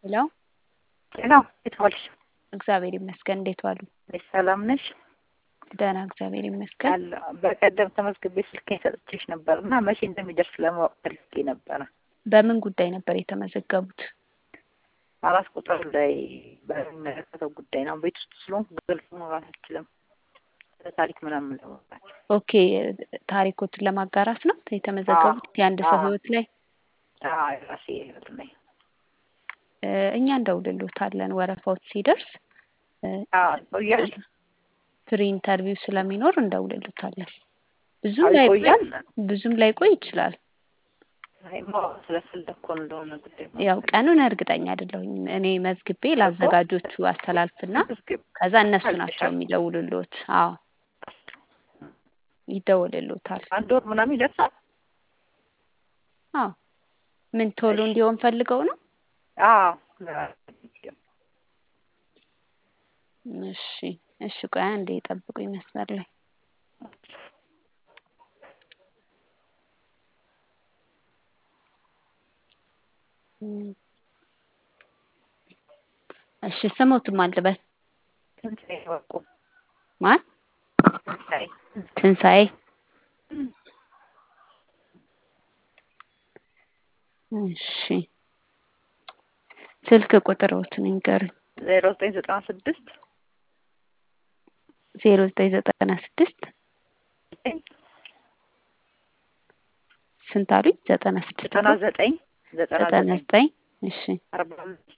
ሄሎ ጤና እንዴት ዋልሽ? እግዚአብሔር ይመስገን። እንዴት ዋሉ? ነሽ ሰላም ነሽ? ደህና እግዚአብሔር ይመስገን። አለ በቀደም ተመዝግቤ ስልኬን ሰጥቼሽ ነበር እና መቼ እንደሚደርስ ለማወቅ ፈልጌ ነበረ። በምን ጉዳይ ነበር የተመዘገቡት? አራት ቁጥር ላይ በሚመለከተው ጉዳይ ነው። ቤት ውስጥ ስለሆንኩ ግልጽ መውራት አልችልም። ስለ ታሪክ ምናምን ለመውራት ኦኬ ታሪኮትን ለማጋራት ነው የተመዘገቡት የአንድ ሰው አዎ። ህይወት ላይ አዎ፣ ራሴ ህይወት ላይ እ፣ እኛ እንደውልሎታለን ወረፋዎች ሲደርስ እ፣ አዎ፣ ይቆያል ፍሪ ኢንተርቪው ስለሚኖር እንደውልሎታለን። ብዙም አዎ፣ ላይ ይቆያል። ብዙም ላይቆይ ይችላል። አይ፣ ማወቅ ስለፈለኩ እንደሆነ ጉዳይ ያው ቀኑን እርግጠኛ አይደለሁኝም። እኔ መዝግቤ ለአዘጋጆቹ አስተላልፍና መዝግብ ከዛ እነሱ ናቸው የሚደውሉልዎት። አዎ ይደውልልዎታል። አንድ ወር ምናምን ይደርሳል። አዎ ምን ቶሎ እንዲሆን ፈልገው ነው? አዎ እሺ እሺ፣ ቆይ አንዴ ጠብቁኝ መስመር ላይ እም፣ እሺ ስሞትም አልበል ትንሣኤ ወርቁ ማን? ትንሣኤ ትንሣኤ እሺ ስልክ ቁጥሮትን ንገሩኝ። ዜሮ ዘጠኝ ዘጠና ስድስት ዜሮ ዘጠኝ ዘጠና ስድስት ስንት አሉኝ? ዘጠና ስድስት ዘጠና ዘጠኝ ዘጠና ዘጠና ዘጠኝ ዘጠኝ እሺ አርባ አምስት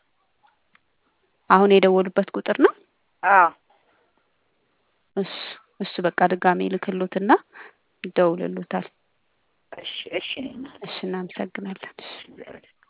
አሁን የደወሉበት ቁጥር ነው። አዎ እሱ እሱ በቃ ድጋሜ ልክሎትና ይደውልሎታል። እሺ እሺ እሺ እናመሰግናለን። እሺ እሺ